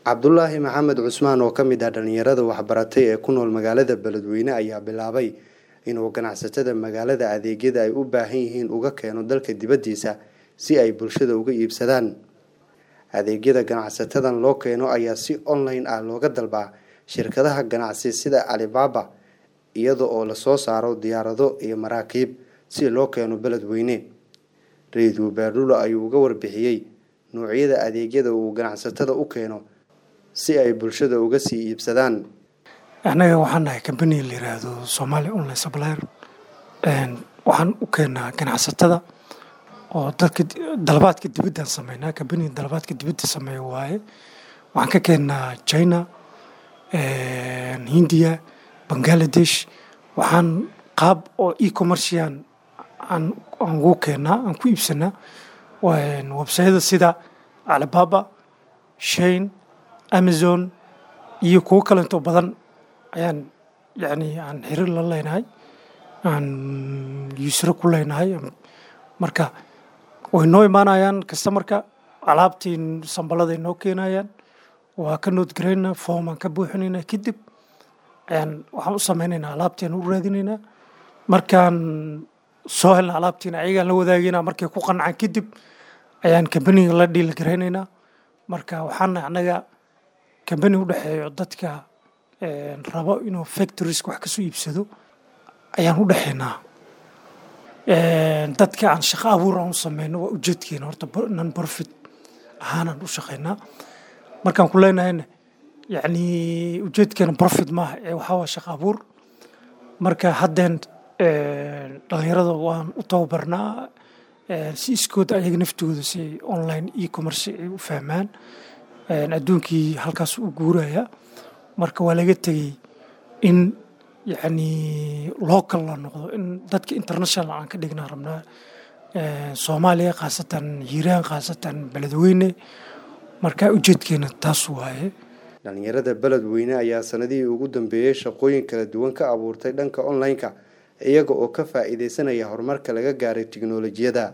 cabdulaahi maxamed cusmaan oo ka mid ah dhallinyarada waxbaratay ee ku nool magaalada beledweyne ayaa bilaabay inuu ganacsatada magaalada adeegyada ay u baahan yihiin uga keeno dalka dibaddiisa si ay bulshada uga iibsadaan adeegyada ganacsatadan loo keeno ayaa si online ah looga dalbaa shirkadaha ganacsi sida alibaba iyada oo lasoo saaro diyaarado iyo maraakiib si loo keeno beledweyne ra-iisul beerdhulo ayuu uga warbixiyey noocyada adeegyada uu ganacsatada u keeno si ay bulshada uga sii iibsadaan annaga waxaan nahay kambani la yiraahdo somaali online supplier waxaan u keenaa ganacsatada oo dadka dalabaadka dibaddaan sameynaa kambaniga dalabaadka dibadda sameeya waaye waxaan ka keennaa china hindiya bangaladesh waxaan qaab oo e-commercian aan ugu keennaa aan ku iibsanaa websayada sida alibaba shane amazon iyo kuwo kalento badan ayaan yani aan xiriir la leynahay aan yuusro ku leynahay marka way noo imaanayaan kastamarka alaabtii sambaladay noo keenayaan waa ka noodgaraynaa foom aan ka buuxinaynaa kadib ayaan waxaan u sameynaynaa alaabtiaan u raadinaynaa markaan soo helna alaabtiina ayagaan la wadaagaynaa markay ku qancaan kadib ayaan kambaniga la dhiilgaraynaynaa marka waxaana annaga kambani u dhexeeyo dadka rabo inuu factorieska wax kasoo iibsado ayaan u dhexeynaa dadka aan shaqo abuur aan u sameyno waa ujeedkeena horta non profit ahaanaan u shaqeynaa markaan ku leenahayna yacni ujeedkeena profit maaha ee waxaa waa shaqo abuur marka haddeen dhalinyarada waan u tababarnaa si iskood ayaga naftooda si ay online e-commerce ay u fahmaan adduunkii halkaas u guuraya marka waa laga tegey in yacni local la noqdo in dadka international aan ka dhignaa rabnaa soomaaliya khaasatan hiiraan khaasatan beledweyne marka ujeedkeena taas waaye dhallinyarada beledweyne ayaa sanadihii ugu dambeeyey shaqooyin kala duwan ka abuurtay dhanka online-ka iyaga oo ka faa'iideysanaya horumarka laga gaaray tiknolojiyada